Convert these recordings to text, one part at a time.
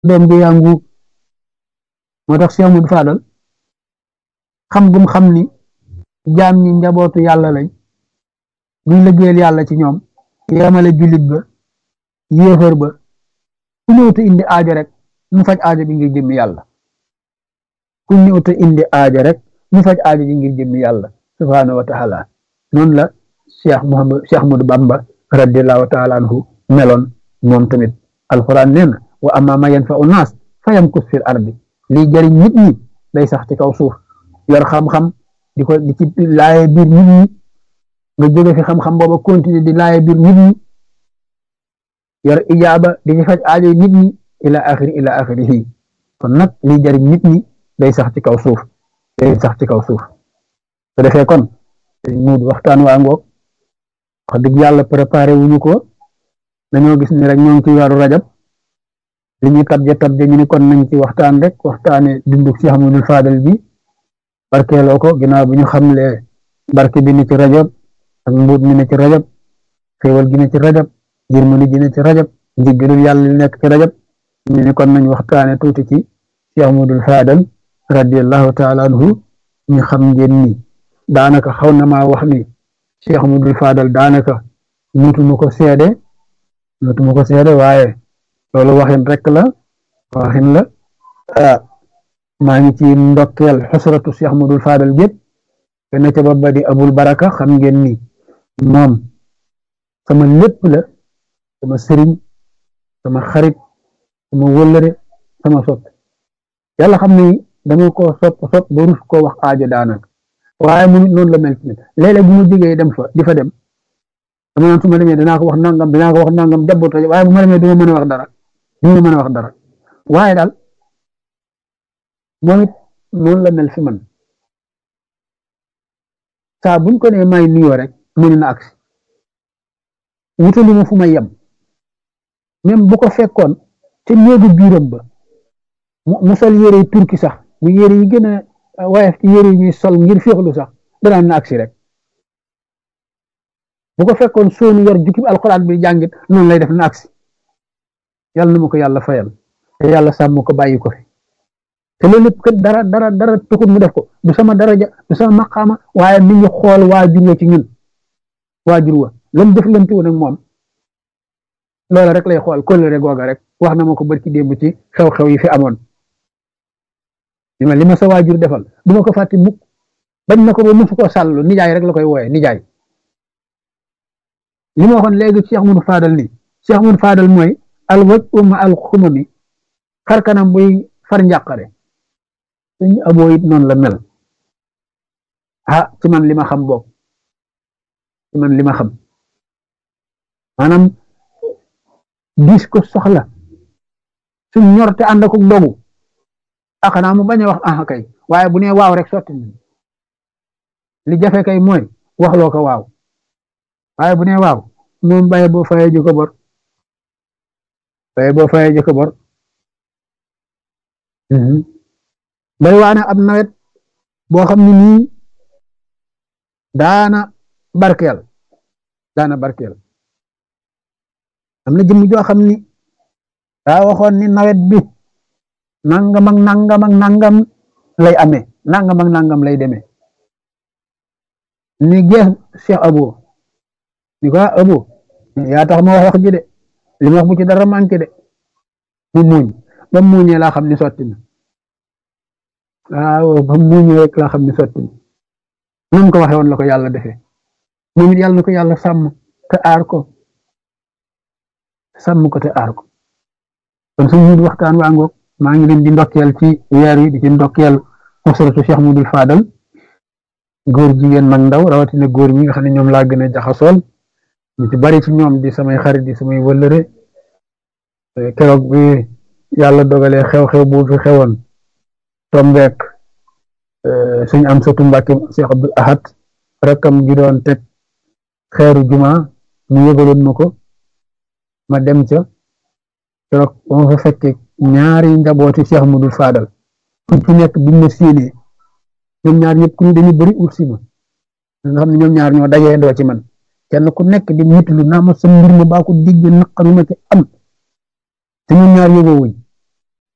doom bi yàngu moo tax Cheikh Modou Fadal xam gum xam ni jaam ñi njabootu yàlla lañ buñ liggéeyal yàlla ci ñoom yemale jullit ba yéefar ba ku ñëw te indi aajo rek mu faj aajo bi ngir jëmmi yàlla ku ñëw te indi aajo rek mu faj aajo bi ngir jëmmi yàlla subhaanahu wa taala noonu la Cheikh Muhammad Cheikh Ahmadou Bamba radiallahu taala anhu meloon moom tamit alquran nee na wa amma ma yanfa'u naas fa yamkus fil ardi lii jëriñ nit ñi day sax ci kaw suuf yor xam-xam di ko di ci laaye biir nit ñi nga jóge fi xam-xam booba continuer di laaye biir nit ñi yor ijaaba di ci faj aajo nit ñi ila axiri ila axirihi kon nag lii jëriñ nit ñi day sax ci kaw suuf day sax ci kaw suuf su defee kon muud waxtaan waa ngoog wax dëgg yàlla préparé wuñu ko dañoo gis ni rek ñoo ngi ci weeru rajab li ñu tabje tabje ñu ni kon nañ ci waxtaan rek waxtaane dunduk Cheikh Ahmadou Fadal bi barkeeloo ko ginnaaw bi ñu xamlee barke bi ne ci rajab ak mbuut mi ne ci rajab xéewal gi ne ci rajab yërmande gi ne ci rajab njiggalul yàlla li nekk ci rajab ñu ni kon nañ waxtaane tuuti ci Cheikh Ahmadou Fadal radiallahu taala anhu ñu xam ngeen ni daanaka xaw na maa wax ni Cheikh Ahmadou Fadal daanaka mutuma ko seede mutuma ko seede waaye loolu waxin rek la waxin la ah maa ngi ci ndokkeel xusratu Cheikh Ahmadou Fadal gépp te na ca ba di abul baraka xam ngeen ni moom sama lépp la sama sëriñ sama xarit sama wëllëre sama sopp yàlla xam ni dama ko sopp sopp ba rus koo wax aajo daanaka waaye mu noonu la mel ci léeg-léeg bu mu jógee dem fa di fa dem dama naan su ma demee dinaa ko wax nangam dinaa ko wax nangam jabboot waaye bu ma demee du ma mën a wax dara du ma mën a wax dara waaye daal moom it noonu la mel fi man saa buñ ko nee may nuyoo rek mënu na agsi wutali ma fu may yem même bu ko fekkoon te néegu biiram ba mu sol yére yi turki sax mu yére yi gën a waaye ci yére yi ñuy sol ngir féexlu sax danaan na agsi rek bu ko fekkoon soonu yor jukki alxuraan bi jàngit noonu lay def na agsi yàlla na ma ko yàlla fayal te yàlla sàmm ko bàyyi ko fi te loolu lépp kat dara dara dara tuxut mu def ko du sama daraja du sama maqaama waaye mi ngi xool waajur wa ci ñun waajur wa lam def lanti woon ak moom loola rek lay xool kóllëre googa rek wax na ma ko barki démb ci xew-xew yi fi amoon li ma li ma sa waajur defal du ma ko fàtte mukk bañ na ko ba musu ko sàllu nijaay rek la koy wooye nijaay li ma waxoon léegi Cheikh Ahmadou Fadal ni Cheikh Ahmadou Fadal mooy al waj uma al xumami xar kanam buy far njàqare suñu aboo it noonu la mel ah ci man li ma xam boog ci man li ma xam maanaam diis ko soxla suñ ñor te ànd ak dogu ah xanaa mu bañ a wax ah kay waaye bu nee waaw rek sotti na li jafe kay mooy waxloo ko waaw waaye bu nee waaw moom baye boo fayee ju ko bor baye boo fayee ju ko bor bari waane ab nawet boo xam ne nii daana barkeel daana barkeel am na jëmm joo xam ni daa waxoon ni nawet bi nangam ak nangam ak nangam lay amee nangam ak nangam lay demee ni gees Cheikh Abo ni ko Abo yaa tax ma wax wax ji de li ma wax bu ci dara manqué de mu muuñ ba mu muuñee laa xam ni sotti na waaw ba mu muuñee rek laa xam ni sotti na nam ko waxee woon la ko yàlla defee moom it yàlla na ko yàlla sàmm te aar ko sàmm ko te aar ko kon suñu waxtaan waa ngoog maa ngi leen di ndokkeel ci weer wi di ci ndokkeel usratu Cheikh Ahmadou Fadal góor jigéen mag ndaw rawatina góor ñi nga xam ne ñoom laa gën a jaxasool ñu ci bari ci ñoom di samay xarit di samay wëllëre keroog bi yàlla dogalee xew-xew bu fi xewoon tombeek suñ am satu Mbàkke Cheikh Abdul Ahad rakkam gi doon teg xeeru juma mu yëgaloon ma ko ma dem ca keroog ba ma fa fekkee ñaari njabooti Cheikh Ahmadou Fadal ku ci nekk biñ ma séenee ñoom ñaar ñëpp ku ñu dañu bëri ut si ma nga xam ne ñoom ñaar ñoo dajee ndoo ci man kenn ku nekk di mitlu naa ma sa mbir ma baa ko digg naqaru ma ci am te ñoom ñaar yóbboowuñ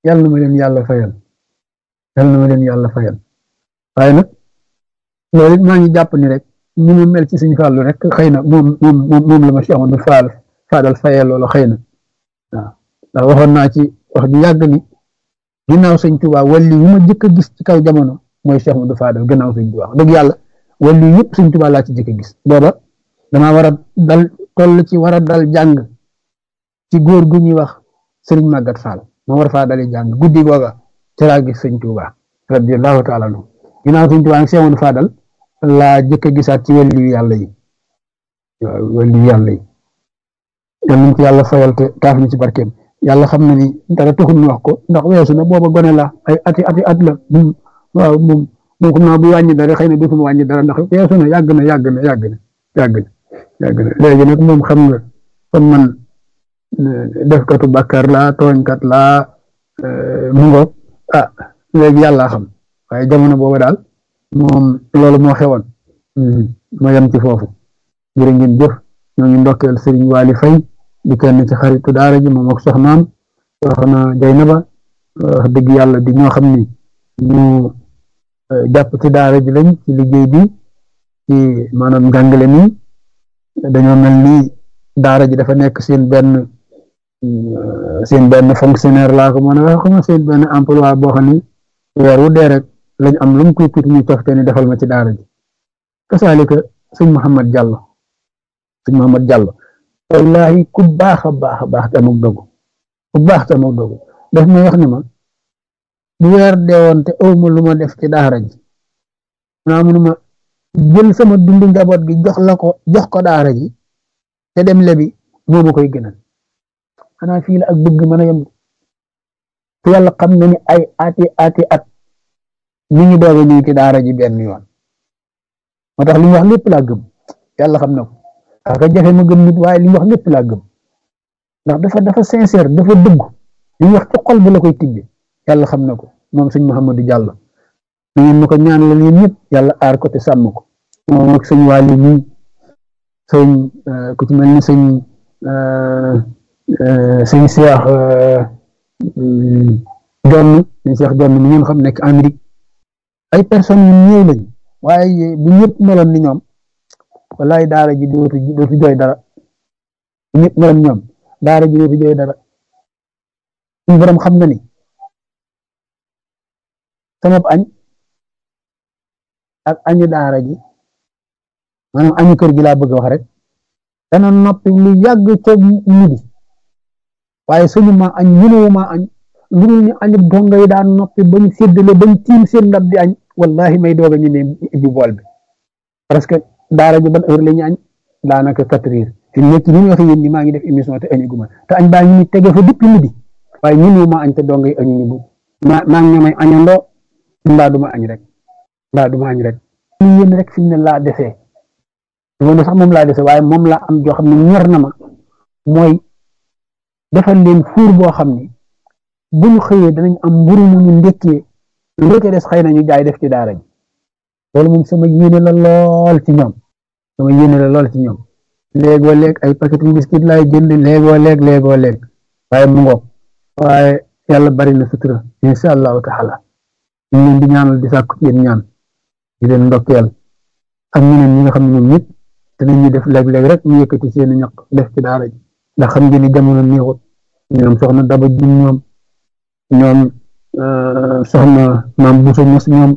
yàlla na ma leen yàlla fayal yàlla na ma leen yàlla fayal waaye nag loolu it maa ngi jàpp ni rek ni mu mel ci suñu fàllu rek xëy na moom moom moom la ma si amoon faal faadal fayal loolu xëy na waaw ndax waxoon naa ci wax ju yàgg ni ginnaaw sëñ Tuubaa wàllu yu ma jëkk a gis ci kaw jamono mooy Cheikh Modou Fadal ginnaaw sëñ Tuubaa dëgg yàlla wàllu yëpp sëñ Tuubaa laa ci jëkk a gis booba damaa war a dal toll ci war a dal jàng ci góor gu ñuy wax sëriñ Magat Fall ma war faa dali jàng guddi googa ci laa gis sëñ Tuubaa radiyallahu taala anhu ginnaaw sëñ Tuubaa nag Cheikh Modou Fadal laa jëkk a gisaat ci wàllu yu yàlla yi waaw wàllu yu yàlla yi yal nañ ci yàlla fayal te taaf ni ci barkeem yàlla xam na ni dara taxul ñu wax ko ndax weesu na booba gone la ay ati ati at la waaw moom moom xam naa bu wàññi dara xëy na dutuma wàññi dara ndax weesu na yàgg na yàgg na yàgg na yàgg na yàgg na léegi nag moom xam nga comme man defkatu bàkkaar laa tooñkat laa mu ngoog ah léegi yàlla xam waaye jamono booba daal moom loolu moo xewoon ma yem ci foofu jërë ngeen jëf ñoo ngi ndokkeel Serigne Waly Faye di kenn ci xaritu daara ji moom ak soxnaam soxna Jaynaba wax dëgg yàlla di ñoo xam ni ñu jàpp ci daara ji lañ ci liggéey bi ci maanaam njàngale mi dañoo mel ni daara ji dafa nekk seen benn seen benn fonctionnaire laa ko mën a wax xam seen benn emploi boo xam ni weer wu dee rek lañ am lu mu koy tuuti ñu cofte ni defal ma ci daara ji kasaalika sëñ Mouhamed Diallo sëñ Mouhamed Diallo wallahi ku baax a baax a baax te amul dogu ku baax te amul dogu daf may wax ni ma bu weer deewoon te aw ma lu ma def ci daara ji naa munuma jël sama dundu njaboot gi jox la ko jox ko daara ji te dem lebi moo ma koy gënal xanaa fii la ak bëgg mën a yem te yàlla xam na ni ay ati ati at mi ngi doog a ñëw ci daara ji benn yoon moo tax li mu wax lépp laa gëm yàlla xam na ko waaw ka jafe ma gëm nit waaye li mu wax lépp laa gëm ndax dafa dafa sincère dafa dëgg li mu wax ci xol bi la koy tibbi yàlla xam na ko moom sëñ Mouhamadou Diallo na ngeen ma ko ñaan la yéen ñëpp yàlla aar ko te sàmm ko moom ak sëñ Waly mi sëñ ku ci mel ni sëñ sëñ Cheikh Jonn sëñ Cheikh Jonn mi ngeen xam nekk Amérique ay personnes yu ñëw lañ waaye bu ñëpp meloon ni ñoom wallaay daara ji dootu dootu jooy dara bu ñëpp meloon ñoom daara ji dootu jooy dara suñu borom xam na ni sama añ ak añu daara ji maanaam añu kër gi laa bëgg wax rek dana noppi lu yàgg ca midi waaye suñu ma añ mënuwu ma añ lu ñu añu donga yi daan noppi bañ séddale bañ tiim seen ndab di añ wallahi may doog a ñu ne ibbi bool bi parce que daara ji ban heure la ñu añ daanaka quatre heures fi mu nekk ni ñu waxee yéen ni maa ngi def émission te añu guma te añ baa ngi ni tege fa depuis midi waaye mënuwu ma añ te donga yi añu ñu bu ma maa ngi ñoomay añandoo mbaa duma añ rek mbaa duma añ rek ñu yéen rek fi mu ne laa desee dama ne sax moom laa dese waaye moom laa am joo xam ne ñor na ma mooy defal leen fuur boo xam ne bu ñu xëyee danañ am mburu mu ñu ndekkee lu ca des xëy na ñu jaay def ci daara ji loolu moom sama yéene la lool ci ñoom sama yéene la lool ci ñoom léegoo léeg ay paquetu biscuit laay jënd léegoo léeg léegoo léeg waaye mu ngoog waaye yàlla bari na sutura insha allahu taala ñu leen di ñaanal di sàkku ci yéen ñaan di leen ndokkeel ak ñeneen ñi nga xam ne ñoom ñëpp dinañu def léeg-léeg rek ñu yëkkati seen ñaq def ci daara ji ndax xam ngeen ni jamono neexut ñoom soxna daba jum ñoom ñoom soxna maam buso mos ñoom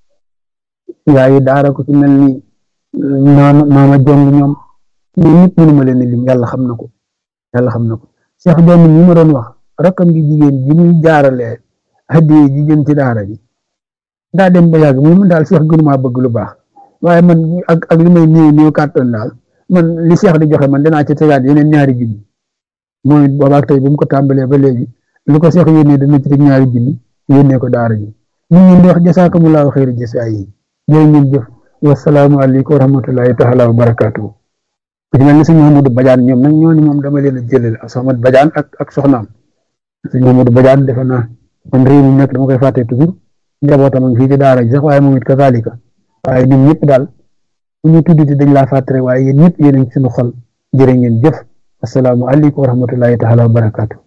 yaayi daara ko ci mel ni maama maama jong ñoom ñoom ñëpp mënuma leen lim yàlla xam na ko yàlla xam na ko Cheikh doom ñi ma doon wax rakkam gi jigéen ji muy jaaralee hadiye ji jëm ci daara ji daa dem ba yàgg mu daal Cheikh gënumaa bëgg lu baax waaye man ak ak li may néew néew kàttan daal man li Cheikh di joxe man dinaa ci tegaat yeneen ñaari junni mooy boobaak tey bu mu ko tàmbalee ba léegi lu ko Cheikh yónnee dana ci teg ñaari junni yónnee ko daara ji ñu ngi di wax jasaakumullahu xayri jasaa yi jërë ngeen jëf wasalaamu aleykum wa rahmatullahi taala wa barakaatuhu ku ci mel ni sëñ Mamadou Badiane ñoom nag ñooñu moom dama leen a jëlale ak Soxna Badiane ak ak soxnaam sëñ Mamadou Badiane defe naa man réew mi nekk dama koy fàtte toujours njabootam ak fii ci daara ji sax waaye moom it kazalika waaye ñun ñëpp daal bu ñu tuddati dañ laa fàttare waaye yéen ñëpp yéen a ngi suñu xol jërë ngeen jëf asalaamu aleykum wa rahmatullahi taala wa barakaatu